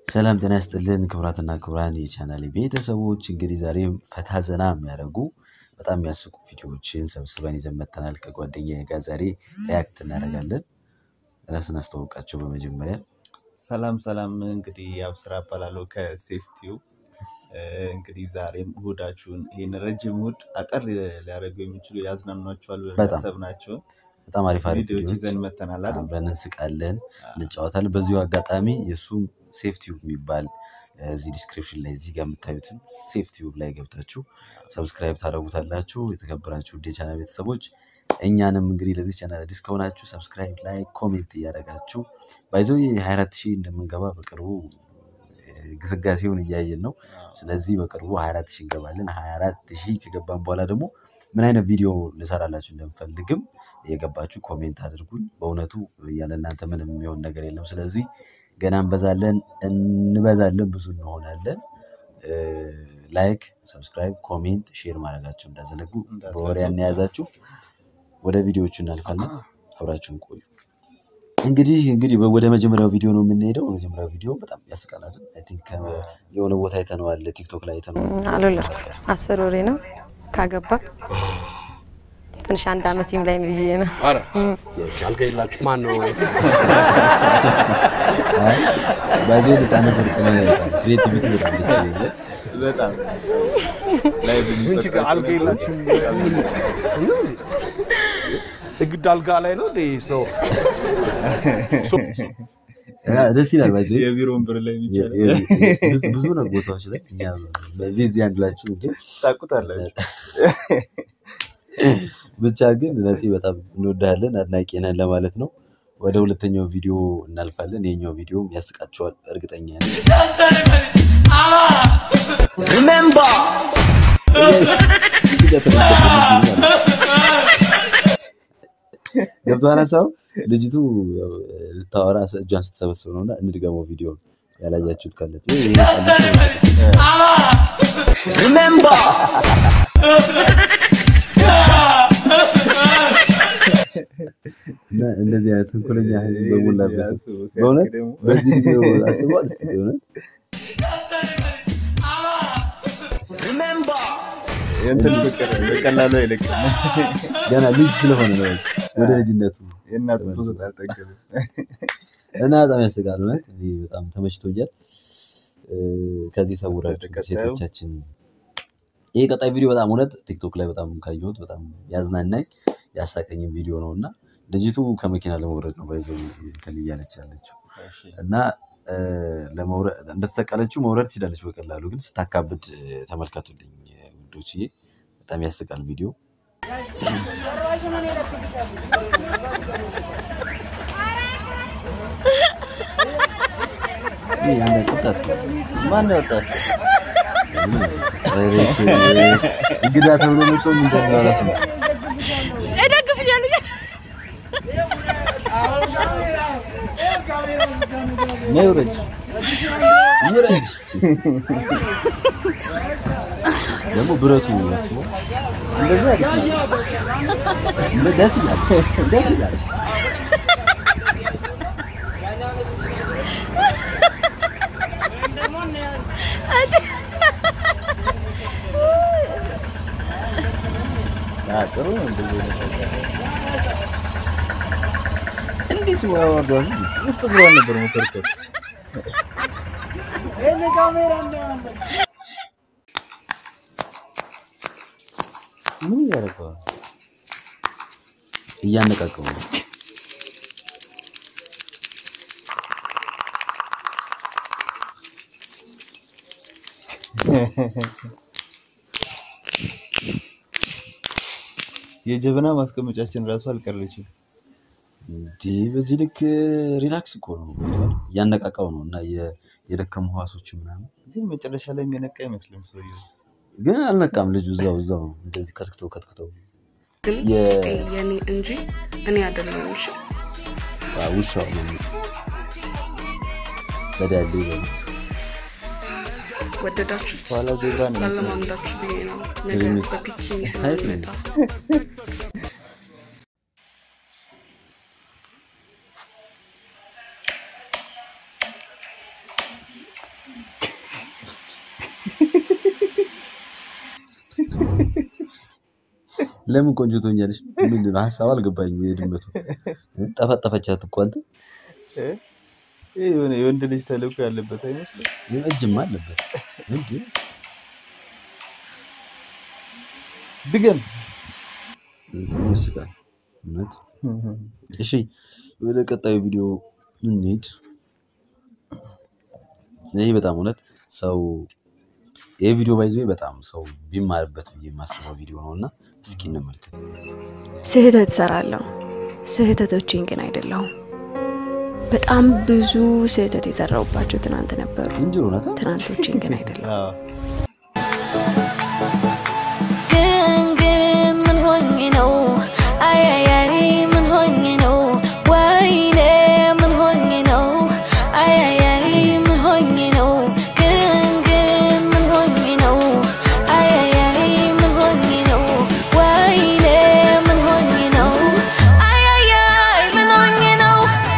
ሰላም ጤና ይስጥልን ክቡራትና ክቡራን የቻናሌ ቤተሰቦች እንግዲህ ዛሬም ፈታ ዘና የሚያደርጉ በጣም የሚያስቁ ቪዲዮዎችን ሰብስበን ይዘን መጥተናል። ከጓደኛዬ ጋር ዛሬ ሪያክት እናደርጋለን። ራስን አስተዋውቃቸው በመጀመሪያ ሰላም ሰላም። እንግዲህ አብስራ እባላለሁ ከሴፍቲው። እንግዲህ ዛሬም እሁዳችሁን ይህን ረጅም እሁድ አጠር ሊያደርጉ የሚችሉ ያዝናኗችኋል ብለን በጣም ያሰብናቸውን በጣም አሪፍ አሪፍ ቪዲዮዎች ቪዲዮዎች ይዘን መተናል አይደል? አብረን እንስቃለን፣ እንጫወታለን። በዚሁ አጋጣሚ የእሱም ሴፍቲዩብ የሚባል እዚህ ዲስክሪፕሽን ላይ እዚህ ጋር የምታዩትን ሴፍቲዩብ ላይ ገብታችሁ ሰብስክራይብ ታደርጉታላችሁ። የተከበራችሁ ውድ የቻናል ቤተሰቦች እኛንም እንግዲህ ለዚህ ቻናል አዲስ ከሆናችሁ ሰብስክራይብ ላይ ኮሜንት እያደረጋችሁ ባይዘው የ24 ሺህ እንደምንገባ በቅርቡ ግስጋሴውን እያየን ነው። ስለዚህ በቅርቡ 24 ሺህ እንገባለን። 24 ሺህ ከገባን በኋላ ደግሞ ምን አይነት ቪዲዮ ልሰራላችሁ እንደምፈልግም የገባችሁ ኮሜንት አድርጉኝ። በእውነቱ ያለ እናንተ ምንም የሚሆን ነገር የለም። ስለዚህ ገና እንበዛለን እንበዛለን፣ ብዙ እንሆናለን። ላይክ፣ ሰብስክራይብ፣ ኮሜንት፣ ሼር ማድረጋችሁ እንዳዘነጉ በወሬ ያነያዛችሁ። ወደ ቪዲዮዎቹ እናልፋለን። አብራችሁን ቆዩ። እንግዲህ እንግዲህ ወደ መጀመሪያው ቪዲዮ ነው የምንሄደው። በመጀመሪያው ቪዲዮ በጣም ያስቃል አይደል? አይ ቲንክ የሆነ ቦታ አይተነዋል፣ ቲክቶክ ላይ አይተነዋል። አልወለድኩም። አስር ወሬ ነው ካገባ ትንሽ አንድ አመት ላይ ብዬ ነው። አልጋ የላችሁ ማን ነው? በዚህ ህፃነት ወርቅ ነው ክሬቲቪቲ በጣም ደስ ይላል። በጣም ላይ ብዙ ምን ችግር አልጋ የላችሁ? ግድ አልጋ ላይ ነው እንደ ሰው ደስ ይላል። ባይዘ የቢሮ ወንበር ላይ የሚቻል ብዙ ነው ቦታዎች ላይ እኛ በዚህ እዚህ አንድላችሁ ግን ታውቁታላችሁ። ብቻ ግን ነፂ በጣም እንወዳለን አድናቂ ነን ለማለት ነው። ወደ ሁለተኛው ቪዲዮ እናልፋለን። ይሄኛው ቪዲዮም ያስቃቸዋል እርግጠኛ ነኝ። ገብቶሃል ሀሳቡ? ልጅቱ ያው ልታወራ እጇን ስትሰበስብ ነው እና እንድገመው ቪዲዮ ያላያችሁት ካለ ይሄ ህፃን ልጅ እና እንደዚህ አይነት ተንኮለኛ ህዝብ በሞላበት በእውነት በዚህ ቪዲዮ አስበዋል። እስቲ በእውነት የእንትን ፍቅር በቀላሉ አይለቅም። ገና ልጅ ስለሆነ ነው ወደ ልጅነቱ የእናቱ ጡት አልጠገብም። እና በጣም ያስቃል። እውነት እኔ በጣም ተመችቶኛል። ከዚህ ሰውራችሁ ቀጣዩ? ሴቶቻችን ይህ ቀጣይ ቪዲዮ በጣም እውነት ቲክቶክ ላይ በጣም ካየሁት በጣም ያዝናናኝ ያሳቀኝም ቪዲዮ ነው እና ልጅቱ ከመኪና ለመውረድ ነው ባይዘው እንትን እያለች ያለችው እና እ፣ ለመውረድ እንደተሰቀለችው መውረድ ትችላለች በቀላሉ ግን ስታካብድ እ፣ ተመልከቱልኝ ውዶችዬ። በጣም ያስቃል ቪዲዮ። ይህ አንድ ወጣት ሰው ማን ያወጣል? ሬስ እንግዳ ተብሎ መጥቶ ምን እንደሚያወራ ስማ። ነይ ውረጅ ውረጅ። ደግሞ ብረቱ ያስበው እንደዚህ አሪፍ ነው። እንደ ደስ ይላል ደስ ይላል። አዎ፣ ጥሩ ነው እንደዚህ አይነት ነገር። እንዲህ ስሙ ያወርደዋል። ውስጥ ብሏን ነበር መኮርኮር ምን እያደረገው ነው? እያነቃቀው ነው። የጀበና ማስቀመጫችን ራሱ አልቀረችም። እንዲህ በዚህ ልክ ሪላክስ እኮ ነው እያነቃቃው ነው እና የ- የደከሙ ህዋሶች ምናምን ግን መጨረሻ ላይ የሚነቃ አይመስልም ሰውዬው። ግን አልነቃም ልጁ እዛው እዛው ነው እንደዚህ ከትክተው ከትክተው ግን የ- የኔ እንጂ እኔ አይደለሁም። እሺ አ፣ ውሻው ነው በዳሌ በሉ። ወደዳችሁት ኋላ ዜብራ ነው የሚመስለው። ላለማምዳችሁ ብዬ ነው። ነገ ትንሽ በፒኪኒ ታይት ነው። ስለሚመጣ ለምን ቆንጆ ትሆኛለሽ? ምንድን ነው ሀሳቡ አልገባኝም። የድመቱ ጠፈጠፈቻት እኮ አንተ ይህ የሆነ የወንድ ልጅ ተልእኮ ያለበት አይመስልም? እጅማ አለበት እንዴ? ድገም። ይመስላል እውነት። እሺ ወደ ቀጣዩ ቪዲዮ እንሂድ። ይህ በጣም እውነት ሰው ይህ ቪዲዮ ባይዘ በጣም ሰው ቢማርበት ብዬ የማስበው ቪዲዮ ነው እና እስኪ እንመልከት። ስህተት እሰራለሁ፣ ስህተቶችን ግን አይደለሁም። በጣም ብዙ ስህተት የሰራሁባቸው ትናንት ነበሩ፣ እንጅሮ እውነት ትናንቶችን ግን አይደለሁም። አዎ። ግን ግን ምን ሆኜ ነው አያያይ ምን ሆኜ ነው ወይኔ ምን ሆኜ ነው አያያይ ምን ሆኜ ነው ግን ግን ምን ሆኜ ነው አያያይ ምን ሆኜ ነው ወይኔ ምን ሆኜ ነው አያያይ ምን ሆኜ ነው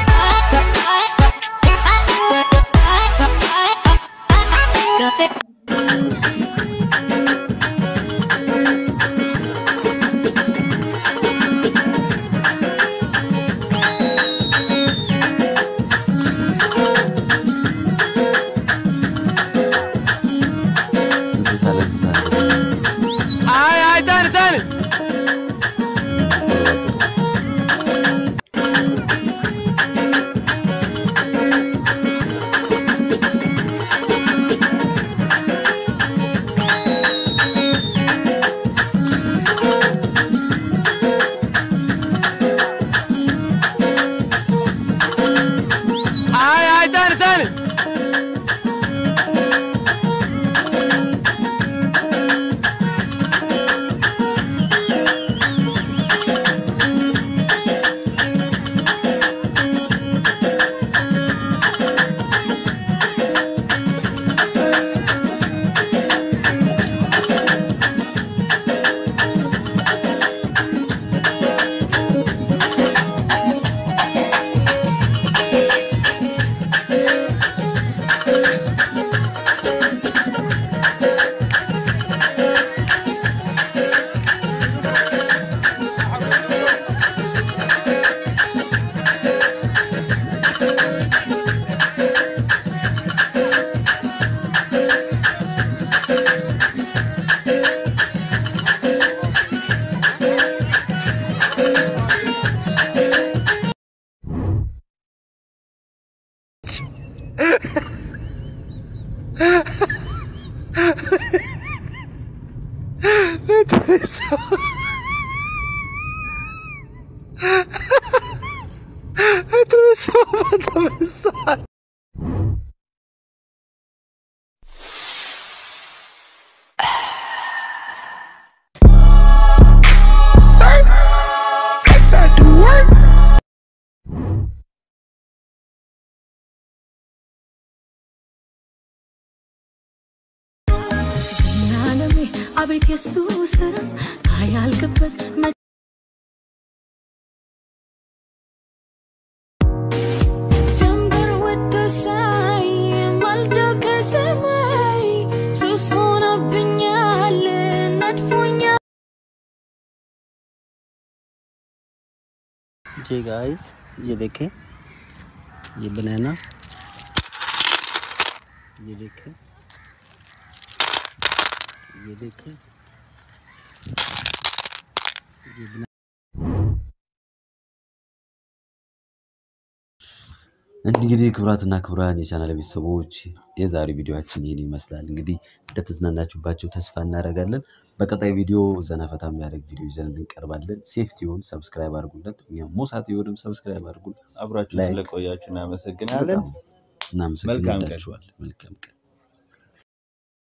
እንስሳ ለእንስሳ ዘላለሜ አቤት የሱ ስራ አያልቅበት መ- ጀንበር ወጥቶ ሳይ ማልዶ ከሰማይ ሱስ ሆኖብኛል ነድፎኛል जी गाइस ये देखें ये बनाना ये देखें ये देखें ये बना እንግዲህ ክቡራትና ክቡራን የቻናል ቤተሰቦች የዛሬ ቪዲዮችን ይህን ይመስላል። እንግዲህ እንደተዝናናችሁባቸው ተስፋ እናደርጋለን። በቀጣይ ቪዲዮ ዘናፈታ የሚያደርግ ቪዲዮ ይዘን እንቀርባለን። ሴፍቲውን ሰብስክራይብ አድርጉለት። እኛም ሞሳት የሆንም ሰብስክራይብ አድርጉ። አብራችሁ ላይክ። ስለቆያችሁ እናመሰግናለን። በጣም እናመሰግናለን። መልካም ቀን። እንወዳችኋለን። መልካም ቀን